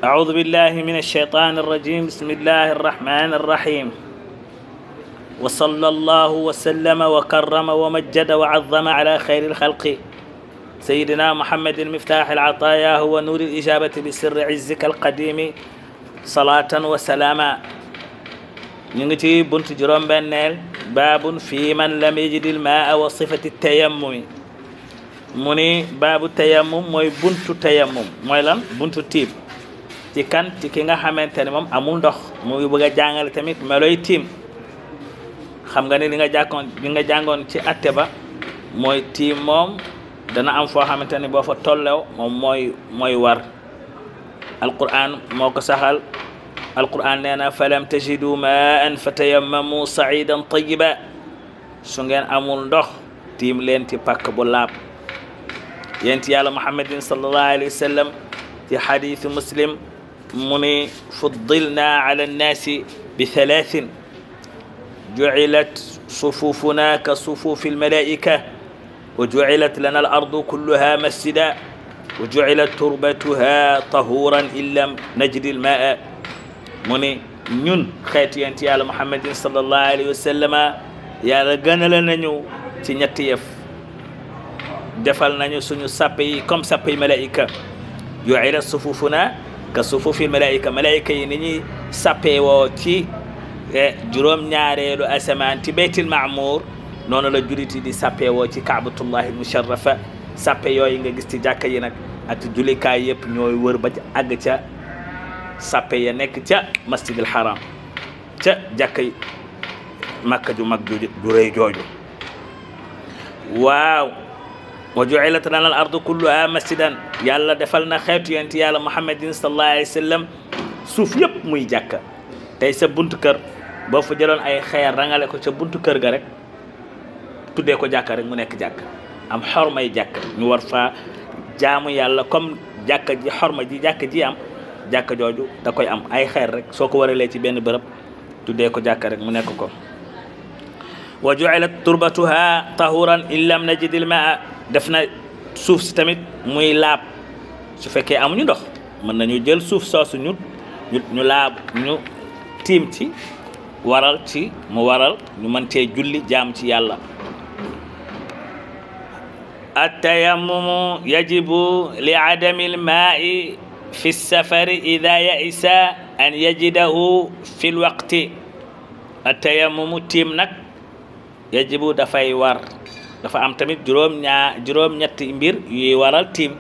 أعوذ بالله من الشيطان الرجيم بسم الله الرحمن الرحيم وصلى الله وسلم وكرم ومجد وعظم على خير الخلق سيدنا محمد المفتاح العطايا هو نور الإجابة بسر عزك القديم صلاة وسلاما نيجي بنت جروم بنال باب في من لم يجد الماء وصفة التيمم مني باب التيمم موي بنت تيمم موي لان بنت تيب ci kan ci ki nga xamante ne moom amul ndox mu ngi bëgg a jàngale tamit meloy tiim xam nga ne li nga jàkkoon li nga jàngoon ci atte ba mooy tiim moom dana am foo xamante ne boo fa tollew moom mooy mooy war alquran moo ko saxal alquran nee na falam tajidu maan fa tayammamu saidan tayiba su ngeen amul ndox tiim leen ci pakk bu laab yent yàlla muhammadin sallallahu alayhi wa sallam ci xadiisu muslim mu ni fuddilna ala annaasi bi thalathin jucilat sufufuna ka sufufi almalaika wa jucilat lana alardu kulluha masjida wa jucilat turbatuha tahuran in lam najdi almaa mu ni ñun xeetu yent yàlla muhammadin sallallahu alayhi wa sallama yàlla gënale nañu ci ñetti yëf defal nañu suñu sàppe yi comme sàppe yi malaika jucilat sufufuna ka sufufi malaika malaika yi ni ñuy sàppee woo ci juróom ñaareelu asamaan ci beytil maamour noonu la juliti di sàppee woo ci kaabatullahi musharrafa sàppe yooyu nga gis ci jàkka yi nag ak julikaay yëpp ñooy wër ba àgg ca sàppe ya nekk ca masjidil haram ca jàkka yi makka ju mag ju ju rëy jooju waaw wa jucilat lana al ardu kulluha masjidan yàlla defal na xeetu yent yàlla muhammadin sallallahu alayhi wa sallam suuf yëpp muy jàkka tey sa buntu kër boo fa jëloon ay xeer rangale ko ca buntu kër ga rek tuddee ko jàkka rek mu nekk jàkka am xormay jàkka ñu war fa jaamu yàlla comme jàkka ji xorma ji jàkka ji am jàkka jooju da koy am ay xeer rek soo ko waralee ci benn bërëb tuddee ko jàkka rek mu nekk ko wa jucilat turbatuha tahuran in lam najidil maa def na suuf si tamit muy laab su fekkee amuñu ndox mën nañu jël suuf soosu ñu ñu laab ñu tiim ci waral ci mu waral ñu mën cee julli jaam ci yàlla التيمم يجب لعدم الماء في السفر إذا يئس أن يجده في الوقت التيمم تيم نك يجب دفاي war dafa am tamit juróom ñaa juróom ñetti mbir yuy waral tiim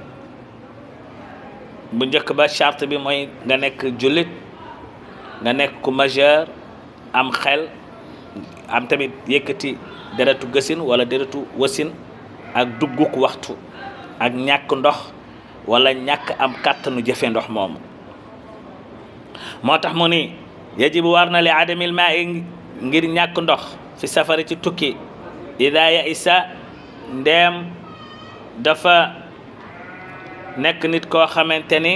bu njëkk ba charte bi mooy nga nekk jullit nga nekk ku majeur am xel am tamit yëkkati deretu gësin wala deretu wasin ak dugguk waxtu ak ñàkk ndox wala ñàkk am kàttanu jëfe ndox moomu moo tax mu ni yajibu war na li adamil maa ngir ñàkk ndox fi safari ci tukki ida ya isa ndeem dafa nekk nit koo xamante ni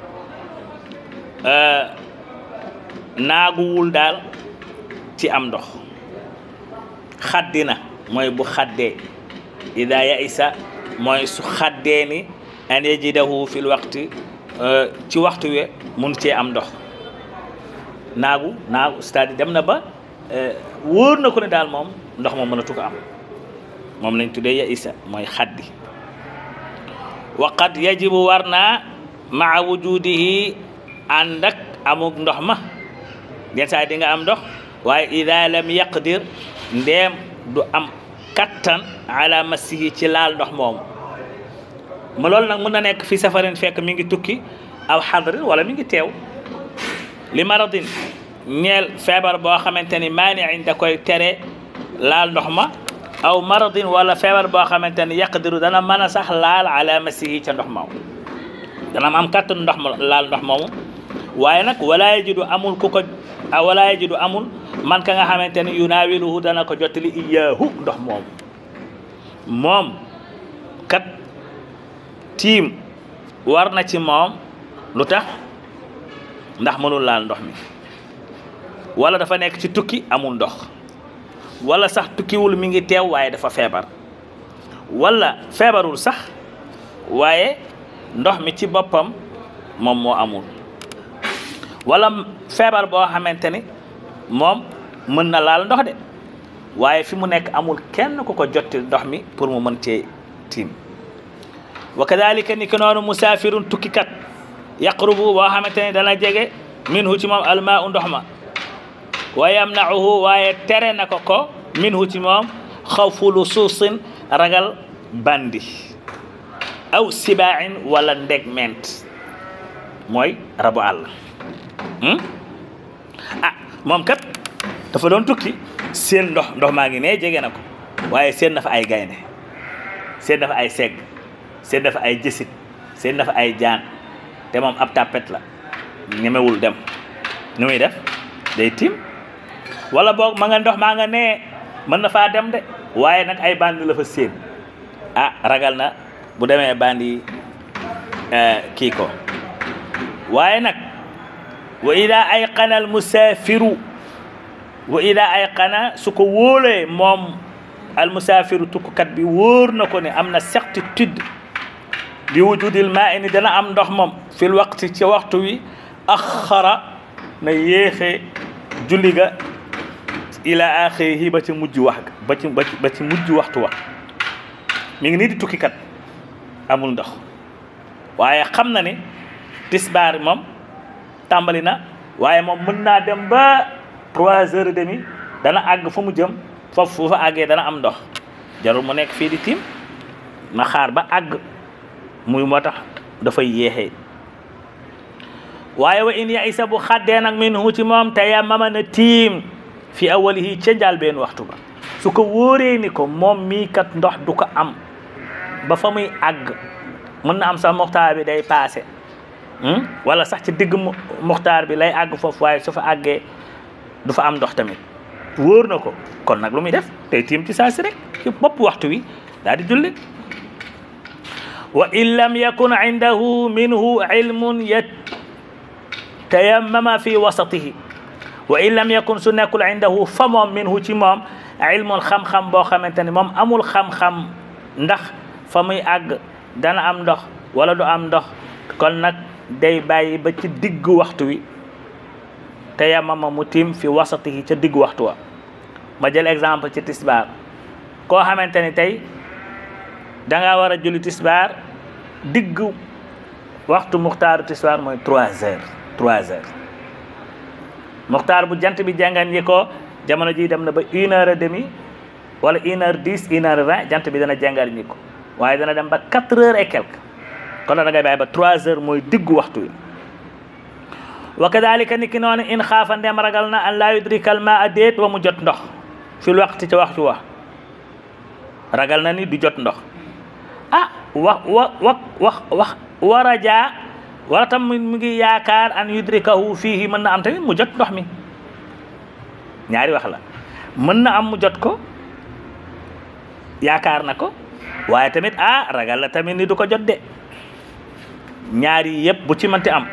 naaguwul daal ci am ndox xaddina mooy bu xaddee ida ya isa mooy su xaddee ni an yajidahu fil waxti ci waxtu we mun cee am ndox naagu naagu c'est-à-dire dem na ba wóor na ko ne daal moom ndox moom mënatu ko am moom lañ tuddee ya isa mooy xaddi waqad yajibu war naa maa wujudihi ànd ak amuk ndox ma yenn saa di nga am ndox waaye ida lam yaqdir ndeem du am kattan ala masihi ci laal ndox moomu ma loolu nag mën na nekk fi safarin fekk mi ngi tukki aw xadrin wala mi ngi teew li maradin ñeel feebar boo xamante ni maaniin da koy tere laal ndox ma aw maradin wala feebar boo xamante ni yaqdiru dana mën a sax laal ala masihi ca ndox moomu dana am kattan ndox ma laal ndox moomu waaye nag wala yajidu amul ku ko wala yajidu amul man ka nga xamante ni yunaawiluhu dana ko jottali iyaahu ndox moomu moom kat tiim war na ci moom lu tax ndax mënul laal ndox mi wala dafa nekk ci tukki amul ndox wala sax tukkiwul mi ngi teew waaye dafa feebar wala feebarul sax waaye ndox mi ci boppam moom moo amul wala feebar boo xamante ni moom mën na laal ndox de waaye fi mu nekk amul kenn ku ko jotti ndox mi pour mu mën cee tiim wa kadalika ni ki noonu musaafirun tukkikat yaqrubu boo xamante ni dana jege minhu ci moom almaa u ndox ma wa yamnauhu waaye tere na ko ko minhu ci moom xawfu lusuusin ragal bandi aw sibaain wala ndegment mooy rabu àll ah moom kat dafa doon tukki seen ndox ndox maa ngi ne jege na ko waaye seen na fa ay gaynde seen na fa ay segg seen na fa ay jësit seen na fa ay jaan te moom ab tàppet la ñemewul dem nu muy def day tiim wala boog ma nga ndox maa nga nee mën na faa dem de waaye nag ay bandi la fa seen ah ragal na bu demee bandi kii ko waaye nag wa ida ayqana al musaafiru wa ida ayqana su ko wóolee moom al musaafiru tukkukat bi wóor na ko ne am na certitude bi wujudil maa ni dana am ndox moom fil waqti ci waxtu wi axara na yéexee julli ga ila axirihi ba ci mujj wax ga ba ci ba ci mujj waxtu wa mi ngi nii di tukkikat amul ndox waaye xam na ni tisbaar moom tàmbali na waaye moom mën naa dem ba trois heures et demi dana àgg fu mu jëm foofu fu fa àggee dana am ndox jarul mu nekk fii di tiim na xaar ba àgg muy moo tax dafay yéexee waaye wa in ya isa bu xaddee nag min hu ci moom te ya mama na tiim fi awalihi ca njaal benn waxtu ba su ko wóoree ni ko moom mii kat ndox du ko am ba fa muy àgg mën na am sax muxtaar bi day paase wala sax ci digg muxtaar bi lay àgg foofu waaye su fa àggee du fa am ndox tamit wóor na ko kon nag lu muy def tey tiim ci saa si rek ci bopp waxtu wi daal di julli wa in lam yakun indahu minhu ilmun yatayammama fi wasatihi wa in lam yakun su nekkul indahu fa moom minhu ci moom ilmun xam-xam boo xamante ni moom amul xam-xam ndax fa muy àgg dana am ndox wala du am ndox kon nag day bàyyi ba ci diggu waxtu wi te yamama mu tiim fi wasatihi ca diggu waxtu wa ma jël exemple ci tisbaar koo xamante ni tey danga war a julli tisbaar diggu waxtu muxtaaru tisbaar mooy trois heures trois heures muxtaar bu jant bi jàngan yi ko jamono ji dem na ba une heure et demi wala une heure dix une heure vingt jant bi dana jàngal ñi ko waaye dana dem ba quatre heures et quelque kon da ngay bàyyi ba trois heures mooy diggu waxtu wi wa kadalika ni ki noonu in xaafa ndem ragal na an laa yudrikal ma a déet wa mu jot ndox fil waxti ca waxtu wa ragal na ni du jot ndox ah wa wa wa wax wax war a jaa wala tam mu ngi yaakaar an yudrikahu fiihi mën na am tamit mu jot ndox mi ñaari wax la mën na am mu jot ko yaakaar na ko waaye tamit ah ragal la tamit ni du ko jot de ñaari yëpp bu ci mënti am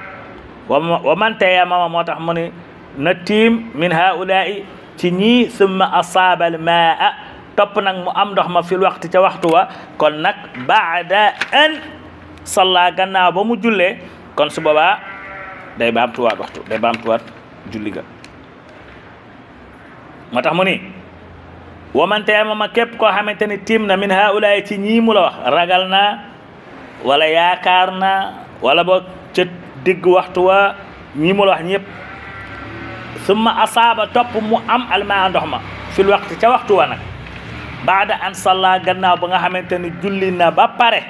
wa man tayammama moo tax mu ne na tiim min haulaai ci ñii summa asaaba al maa topp nag mu am ndox ma fil waxti ca waxtu wa kon nag baada an salla gannaaw ba mu jullee kon su boobaa day baamtuwaat waxtu day baamtuwaat julli ga moo tax mu ni wa man tayammama képp koo xamante ni tiim na min haulaai ci ñii mu la wax ragal na wala yaakaar na wala boog ca digg waxtu wa ñii mu la wax ñëpp summa asaaba topp mu am almaa ndox ma fil waxti ca waxtu wa nag baada an salla gannaaw ba nga xamante ni julli na ba pare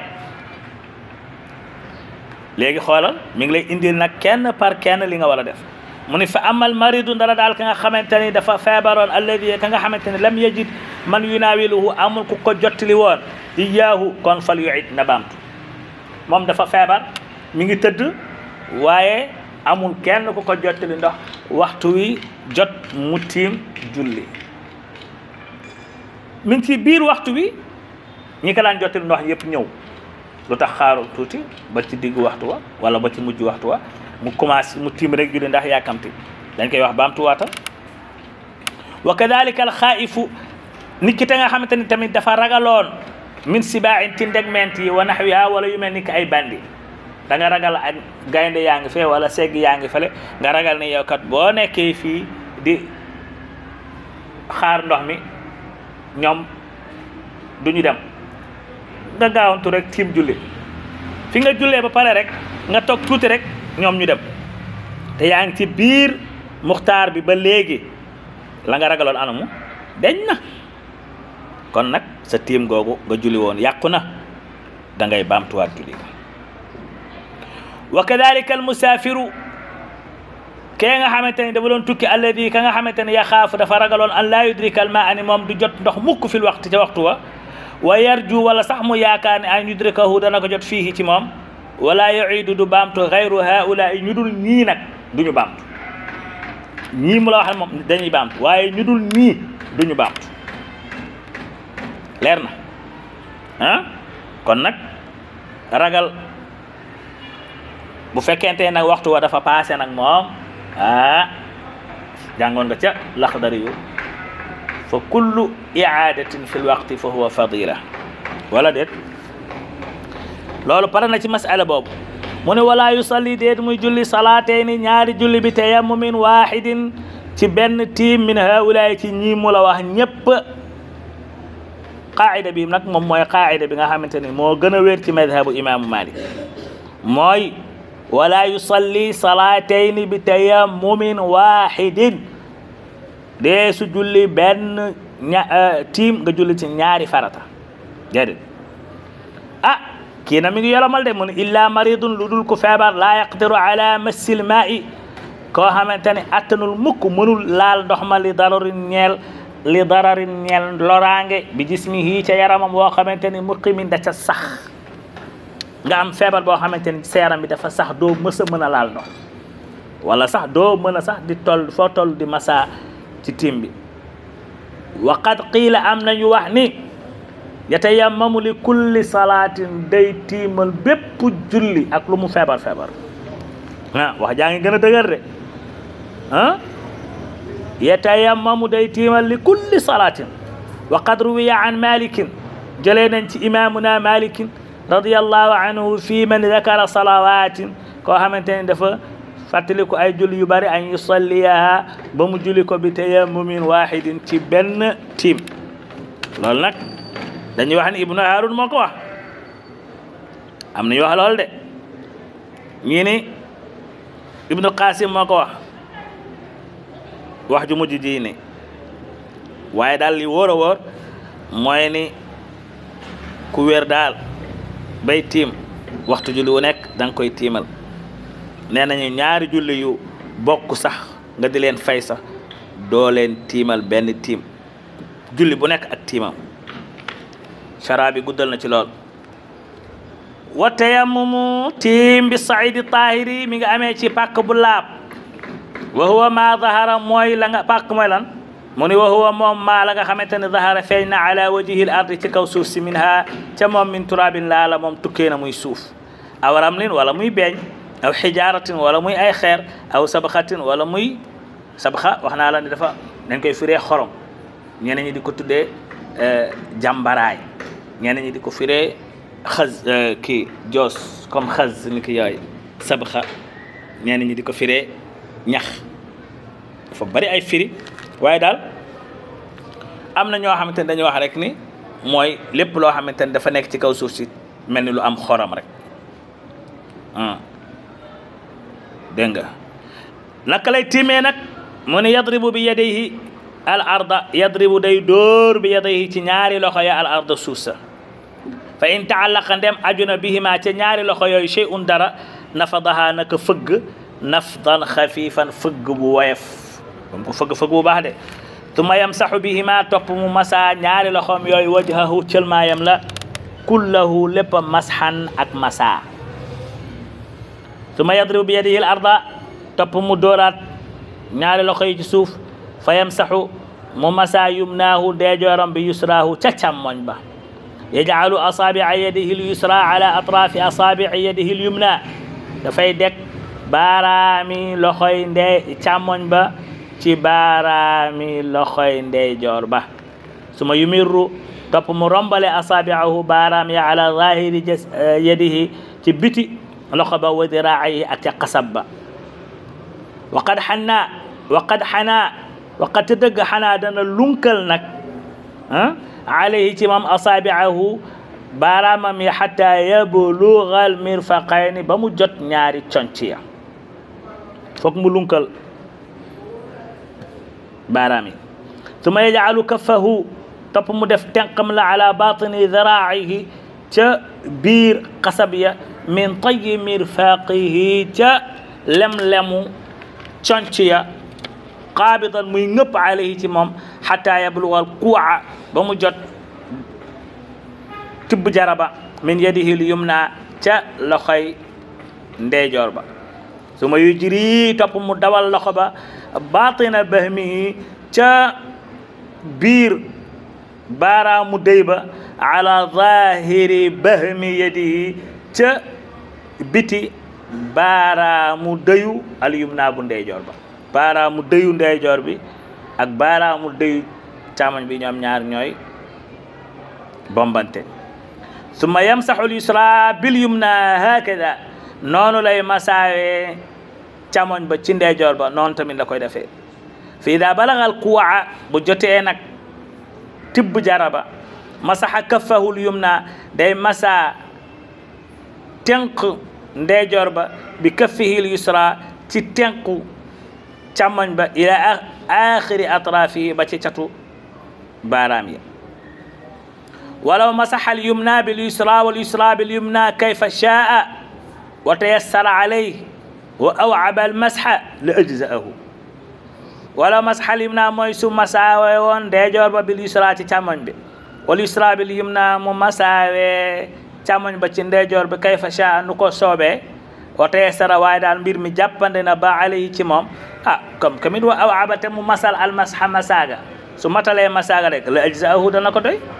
léegi xoolal mi ngi lay indil nag kenn par kenn li nga war a def mu ni fa amal maridu ndara daal ka nga xamante ni dafa feebaroon alladi ka nga xamante ni lam yajid man yunaawiluhu amul ku ko jottali woon iyaahu kon fal yuid na baamtu moom dafa feebar mi ngi tëdd waaye amul kenn ku ko jottali ndox waxtu wi jot mu tiim julli mi ngi ci biir waxtu wi ñi ko daan jottali ndox yëpp ñëw lu tax xaaru tuuti ba ci diggu waxtu wa wala ba ci mujj waxtu wa mu commencé mu tiim rek julli ndax yàkkamti dañ koy wax baamtuwaatal wa kadalika al xaaifu nit ki te nga xamante ni tamit dafa ragaloon min sibaain ci ndegment yi wa naxwiha wala yu mel ni ki ay bandi da nga ragal ak gaynde yaa ngi fee wala segg yaa ngi fale nga ragal ne yow kat boo nekkee fii di xaar ndox mi ñoom duñu dem nga gaawantu rek tiim julli fi nga jullee ba pare rek nga toog tuuti rek ñoom ñu dem te yaa ngi ci biir muxtaar bi ba léegi la nga ragaloon anamu deñ na kon nag sa tiim googu nga julli woon yàqu na da ngay baamtuwaat julli wa kadalika al musaafiru kee nga xamante ni dafa doon tukki alladi ka nga xamante ne yaxaafu dafa ragaloon an laa yudrika al maa ani moom du jot ndox mukk fil waxti ca waxtu wa wa yarju wala sax mu yaakaar ne an yudrikahu dana ko jot fii ci moom wala yuidu du baamtu gayru haula ñu dul ñii nag duñu baamtu ñii mu la wax moom dañuy baamtu waaye ñu dul ñii duñu baamtu leer na ah kon nag ragal bu fekkente nag waxtu wa dafa passé nag moom ah jàngoon nga ca laxdari yu fa kullu iadatin fi lwaqti fa huwa fadila wala déet loolu pare na ci masala boobu mu ne wala yusalli déet muy julli salaatayni ñaari julli bi tayammumin wahidin ci benn tiim min haulaay ci ñii mu la wax ñépp qaida bi nag moom mooy qaida bi nga xamante ni moo gën a wér ci madhabu imaamu malik mooy wala yusalli salaatayni bi tayammumin wahidin dee su julli benn ña tiim nga julli ci ñaari farata déedéet ah kii na mi ngi yolomal de mu ne illa maridun lu dul ku feebar laa yaqdiru ala massil maa'i koo xamante ne attanul mukk mënul laal ndox ma li dararin ñeel li dararin ñeel loraange bi jismihi ca yaramam boo xamante ni muqimin da ca sax nga am feebar boo xamante ni sa yaram bi dafa sax doo mës a mën a laal ndox wala sax doo mën a sax di toll foo toll di masa ci tiim bi wa qad qiila am nañu wax ni yatayammamu li kulli salaatin day tiimal bépp julli ak lu mu feebar feebar ah wax jaa ngi gën a dëgër de ah yatayammamu day tiimal li kulli salaatin wa qad ruwiya an malikin jëlee nañ ci imamuna malikin radiallahu anhu fi man dakara salawatin koo xamante ne dafa fàttali ko ay julli yu bari an yusalliyaha ba mu julli ko bi tayammumin wahidin ci benn tiim loolu nag dañuy wax ni ibnu harun moo ko wax am nañu wax lool de ñii ni ibnu qasim moo ko wax wax ju mujj ji ni waaye daal li wóor a wóor mooy ni ku wér daal bay tiim waxtu julli wu nekk da nga koy tiimal nee nañu ñaari julli yu bokk sax nga di leen fay sax doo leen tiimal benn tiim julli bu nekk ak tiimam chara bi guddal na ci lool wa tayammumu tiim bi saidi tahiri mi nga amee ci pàkk bu laab wa huwa ma zahara mooy la nga pàkk mooy lan mu ni wa huwa moom maa la nga xamante ne zahara feeñ na ala wajihil ardi ci kaw suuf si min ha ca moom min turabin laa la moom tukkee na muy suuf aw ramlin wala muy beeñ aw xijaratin wala muy ay xeer aw sabaxatin wala muy sabaxa wax naa la ne dafa dañ koy firee xorom ñeneen ñi di ko tuddee jàmbaraay ñeneen ñi di ko firee xaz kii joos comme xaz ni ki yooyu sabaxa ñeneen ñi di ko firee ñax dafa bari ay firi waaye daal am na ñoo xamante ne dañuy wax rek ni mooy lépp loo xamante ne dafa nekk ci kaw suuf si mel ni lu am xorom rek dégg nga naka lay tiimee nag mu ne yadribu bi yadayhi al arda yadribu day dóor bi yadayhi ci ñaari loxo ya al arda suuf sa fa in taallaqa ndem ajuna bihima ca ñaari loxo yooyu shay'un dara nafadaha naka fëgg nafdan xafifan fëgg bu woyof bam ko fëgg fëgg bu baax de tuma yamsaxu bihima topp mu masa ñaari loxoom yooyu wajhahu cëlmaayam la kullahu lépp masxan ak masa tuma yadribu bi yadihi al arda topp mu dóoraat ñaari loxo yi ci suuf fa yamsaxu mu masa yumnaahu deejooram bi yusraahu ca càmmoñ ba yajcalu asaabica yadihi l yusra ala atraafi asaabici yadihi l yumna dafay deg baaraami loxoy ndey càmmoñ ba ci baaraami loxoy ndeyjoor ba suma yumirru topp mu rombale asaabicahu baaraam ya ala zahiri yadihi ci biti loxo ba wa diraayi ak ca xasab ba waqad xanaa waqad xanaa waqad te dëgg xanaa dana lunkal nag ah alayhi ci moom asaabiahu baaraamam yi xata yablugal mirfaqayni ba mu jot ñaari conc ya foog mu lunkal baaraam yi suma yajcalu kaffahu topp mu def tenqam la ala batini diraacihi ca biir xasab ya min tayi mirfaqihi ca lem-lemu conc ya qaabidan muy ngëpp alayhi ci moom xata yablugal kuuca ba mu jot tibb jaraba min yadihi l yumna ca loxoy ndeyjoor ba su ma yujri topp mu dawal loxo ba batina bahmihi ca biir baaraamu déy ba ala zahiri bahmi yadihi ca biti baaraamu dëyu al yumna bu ndeyjoor ba baaraamu dëyu ndeyjoor bi ak baaraamu dëyu càmmoñ bi ñoom ñaar ñooy bombante summa yamsaxu l yusra bil yumna hakada noonu lay masaawee càmmoñ ba ci ndeyjoor ba noonu tamit la koy defee fi ida balagal kuwaa bu jotee nag tibb jaraba masaxa kaffahu l yumna day masa tenq ndeyjoor ba bi kaffihi l yusra ci tenqu càmmoñ ba ila axiri atrafihi ba ci catu baaraam yi walaw masaxa al yumna bil yusra wal yusra bil yumna kayfa shaa wa tayassara alayhi wa awcaba al masxa la ajzaahu walaw masaxa al yumna mooy su masaawe woon ndeyjoor ba bil yusra ci càmmoñ bi wal yusra bil yumna mu masaawe càmmoñ ba ci ndeyjoor bi kayfa shaa nu ko soobee wa tayassara waaye daal mbir mi jàppande na ba alayhi ci moom ah comme kamit wa awcaba te mu masal al masxa masaaga su matalee masaaga rek la ajzaahu dana ko doy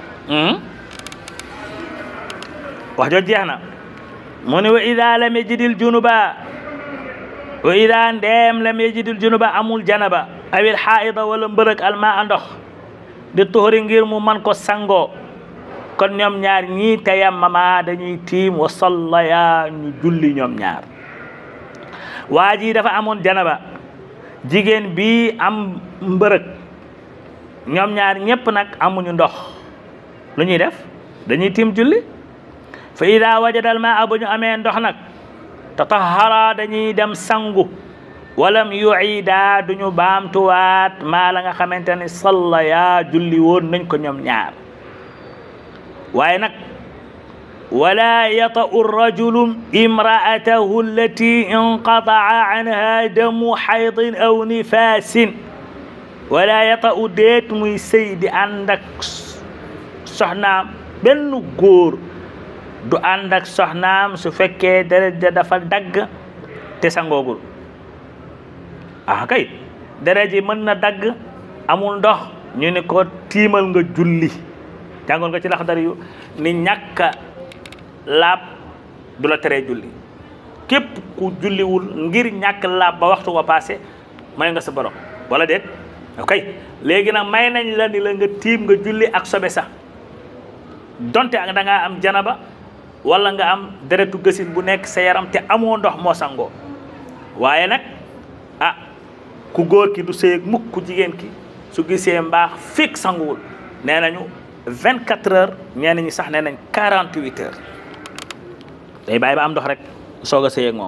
wax jo jeex na mu ne wa ida lam yajidil junuba wa ida ndeem lam yajidil junuba amul janaba awil xaida wala mbërëg alma a ndox di tuxuri ngir mu man ko sangoo kon ñoom ñaar ñii tayammama dañuy tiim wa sallaya ñu julli ñoom ñaar waa ji dafa amoon janaba jigéen bi am mbërëg ñoom ñaar ñépp nag amuñu ndox lu ñuy def dañuy tiim julli fa ida wajadal ma a bu ñu amee ndox nag tatahara dañuy dem sangu walam yuida duñu baamtuwaat maa la nga xamante ne salla yaa julli woon nañ ko ñoom ñaar waaye nag wala yata'u rajulu imra'atahu allati inqata'a anha damu haydin aw nifasin wala yata'u déet muy sëy di ànd ak soxnaam benn góor du ànd ak soxnaam su fekkee deret ja dafa dagg te sangoogul ah kay deret ji mën na dagg amul ndox ñu ne ko tiimal nga julli jàngoon nga ci Laxdari yu ni ñàkka laab du la teree julli képp ku julliwul ngir ñàkk laab ba waxtu wa passé may nga sa borom wala déet ok léegi nag may nañ la ni la nga tiim nga julli ak sobe sax donte ak da ngaa am janaba wala nga am deretu gësin bu nekk sa yaram te amoo ndox moo sangoo waaye nag ah ku góor ki du sëy ak mukk ku jigéen ki su gisee mbaax fekk sanguwul nee nañu vingt quatre heures ñenn ñi sax nee nañ quarante huit heures day bàyyi ba am ndox rek soog a sëy ak moom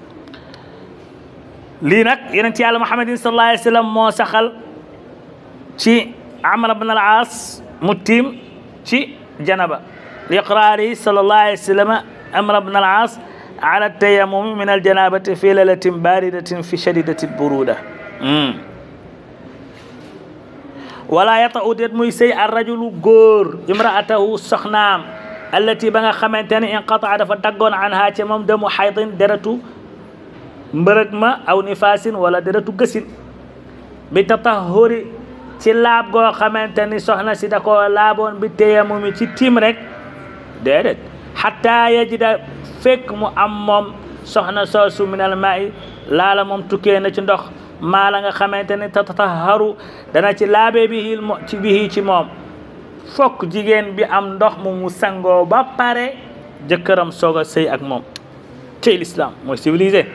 lii nag yeneen ci yàlla muhammadin sallallahu alayhi wa sallam moo saxal ci amr ibn al aas mu tiim ci janaba li iqraari sallallahu alayhi wa sallam amr ibn al aas ala tayammum min al janabati fi lailatin baridatin fi shadidati buruda wala yata'u déet muy sëy ar rajulu góor imraatahu soxnaam allati ba nga xamante ne inqataa dafa daggoon anha ci moom demu xaydin deretu mbërëg ma aw nifaasin wala deretu gësin bi tatahuri ci laab goo xamante ni soxna si da koo laaboon bi tayamumi ci tiim rek déedéet xataa yajida fekk mu am moom soxna soosu minal maa'i laala moom tukkee na ci ndox maa la nga xamante ni tatataharu dana ci laabe bi ci bihi ci moom fokk jigéen bi am ndox mu mu sangoo ba pare jëkkëram soog a sëy ak moom ci l'islam mooy civilisé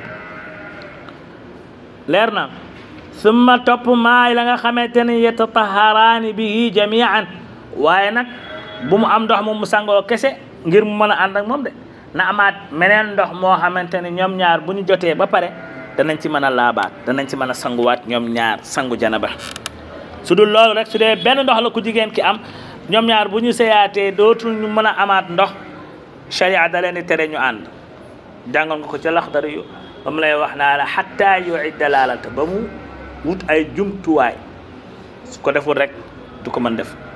leer na summa topp maay la nga xamante ne yetataharaani bihi jamian waaye nag bu mu am ndox moom mu sangoo kese ngir mu mën a ànd ak moom de na amaat meneen ndox moo xamante ne ñoom ñaar bu ñu jotee ba pare danañ ci mën a laabaat danañ ci mën a sanguwaat ñoom ñaar sangu janaba su dul loolu rek su dee benn ndox la ku jigéen ki am ñoom ñaar bu ñu seyaatee dootul ñu mën a amaat ndox sharia da leen di tere ñu ànd jàngoon nga ko ca laxdari yu ba mu lay wax naa la xatta yuidda laalata ba mu wut ay jumtuwaay su ko deful rek du ko mën def